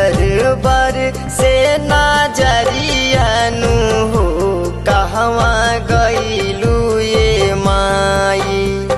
झर बर से नजरियानु हो कहवा गईलू ये माई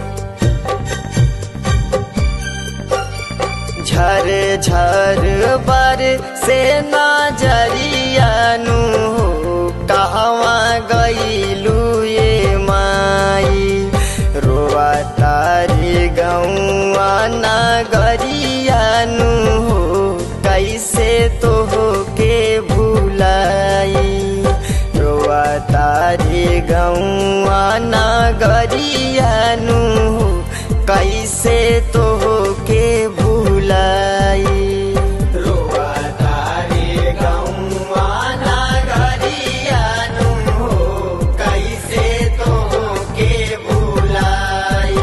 झर झर बर से नजरियानु हो कहवा गईलू ये माई रोआ तारी गौआ नगरियानु हो कैसे तो हो के भूलाई रोआ तारी गौआ नगरियानु हो कैसे तो हो के भूलाई रोआ तारी गौआ नगरियानु हो कैसे तो हो के भूलाई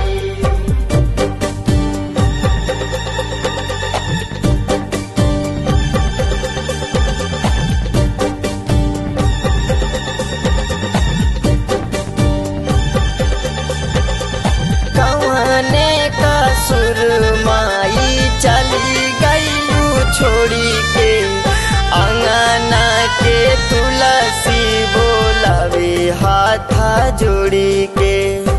कवने का सुरमाई चली गईलू छोड़ी के अंगना के तुलसी बोलावे हाथा जोड़ी के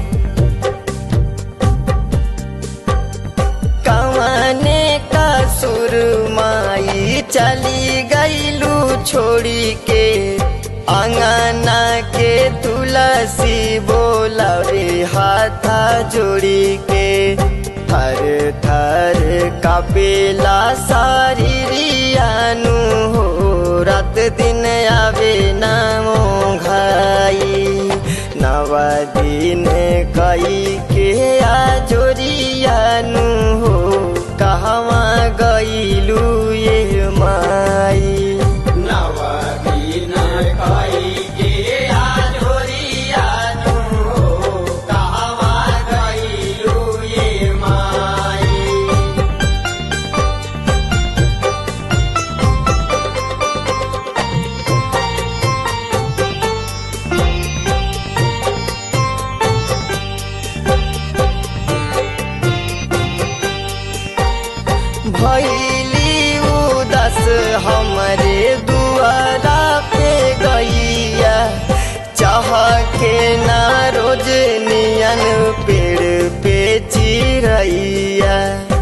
कवने का सुरमाई चली गईलू छोड़ी के अंगना के तुलसी बोलावे हाथा जोड़ी के थर थर कपेला सारी रियानु हो रात दिन आवे नामो घाई नव दिन कई के आजोरियानु हो कहवा गईलू ये माई नव दिन कई के आजोरियानु हो कहवा गईलू ये माई भैली उदस हमरे दुआरा पे गैया चाह के ना रोज नियन पेड़ पे चिरैया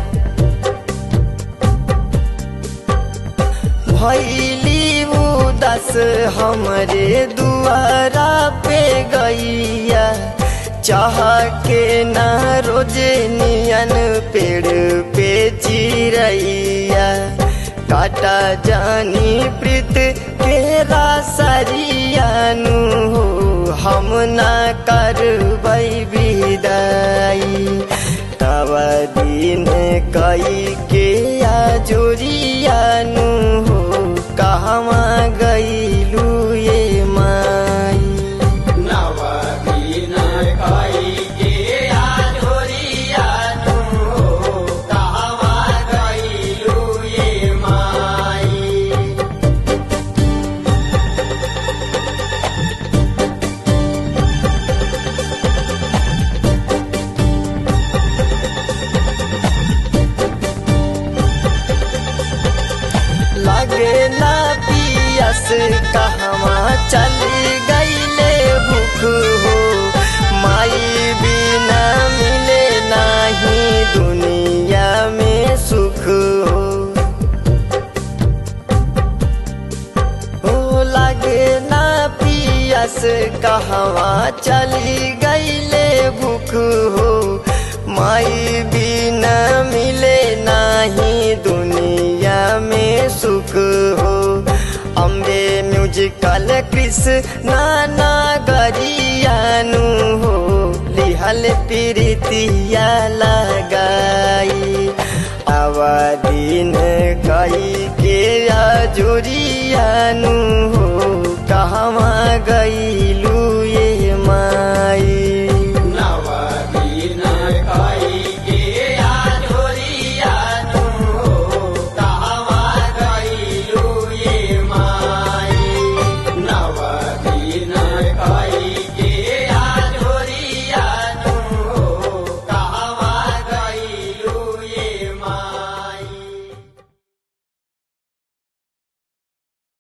भैली उदस हमरे दुआरा पे गैया चाह के ना रोज नियन पेड़ पे चिरैया काटा जानी प्रीत के रासरियानु हो हम ना करबै विदाई तब दिन कई के आजोरियानु हो कहवा गईलू ये माई नव दिन कई के आजोरियानु हो कहवा गईलू ये माई लगे ना पियस कहवा चली गईले भूख हो माई बिना मिले नाही दुनिया में सुख हो हो लगे ना पियस कहवा चली गईले भूख हो माई बिना मिले नाही दुनिया में सुख हो अम्बे म्यूजिकल कृष्ण गरियानु हो लिहल प्रीतिया लगाई आवा दिन कई के आजोरियानु हो कहवा गई